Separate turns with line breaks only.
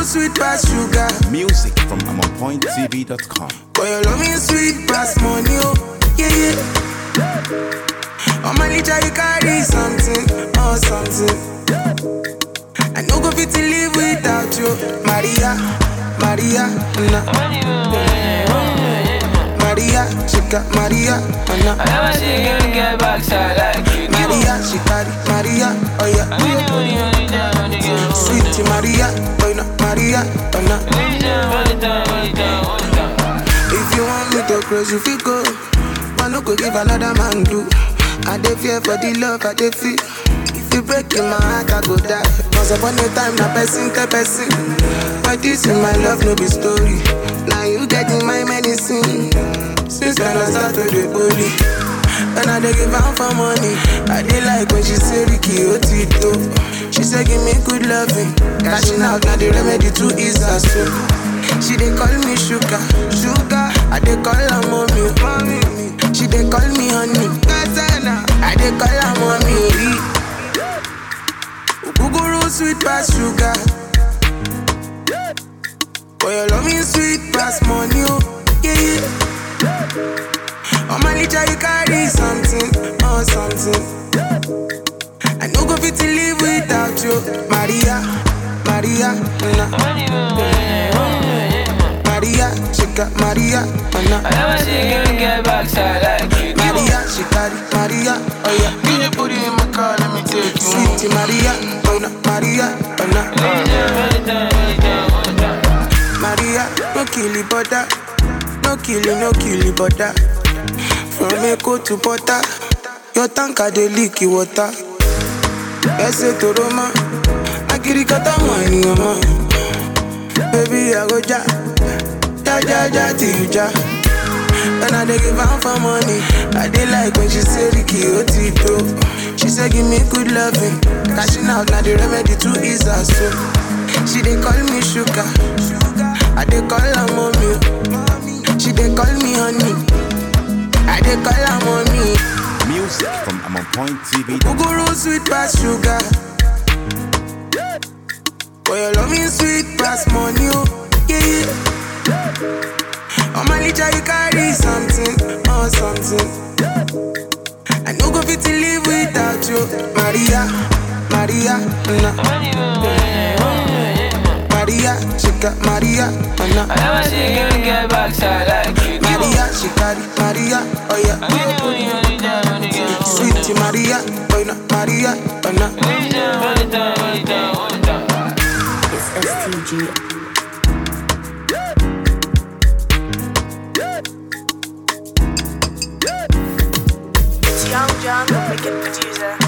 sweet pass sugar.
Music from AmonPointTV.com.
Boy, your love me sweet pass money, oh, yeah, yeah. On my litter, you carry something, oh, something. I no go fit to live without you, Maria, Maria, nah. Maria, she got Maria, oh, nah.
I never see a girl get backside like you do.
Maria, she carry Maria, oh yeah.
Only, only, only time, only girl.
Sweet Maria, boy, no, Maria, oh, nah.
Only time, only time, only time, only time.
If you want me to close, you feel go. But no go give another man do. I dey fear for the love I dey feel. If you break in my heart, I go die. Once upon a time, na person tell person. But this in my love, no be story. Now you get in my medicine. Since then I start to dey holy. And I dey give am for money. I dey like when she say Ricky Otito. She say give me good loving. Cashing out now the remedy to ease her soul. She dey call me sugar, sugar. I dey call her mommy, mommy. She dey call me honey, Gazana. I dey call her mommy. Uguguru sweet pass sugar. Boy, your love me sweet pass money, oh yeah yeah. On my litter you carry something, oh something. I no go fit to live without you, Maria, Maria, nah.
Only, only, only,
Maria, she got Maria, oh
I
nah.
never see a girl get backside like you do.
Maria, she carry Maria, oh yeah. Can you put it in my car? Let me take you. Sweet Maria, oh nah, Maria, oh nah.
Only time, only time, only time, only time.
Maria, no kill it, butter. No kill it, no kill it, butter. From Echo to Butter, your tanker dey leak the water. Ese to Roma, akirikata money, mama. Baby, I go ja, ja ja ja till you ja. And I dey give am for money. I dey like when she say Ricky Otito. She say give me good loving. Cashing out na the remedy to ease her soul. She dey call me sugar. I dey call her mommy. She dey call me honey. I dey call her mommy.
Music from AmonPointTV.com.
Uguru sweet pass sugar. Boy, your love me sweet pass money, oh yeah yeah. On my litter you carry something, oh something. I no go fit to live without you, Maria, Maria, nah.
Only, only, only,
Maria, she got Maria, oh
I
nah.
never see a girl get backside like you do.
Maria, she carry Maria, oh yeah.
Only, only, only time, only girl.
Sweet Maria, boy, no Maria, oh nah.
Only time, only time, only time, only time.
It's STG.
It's Young John, the wicked producer.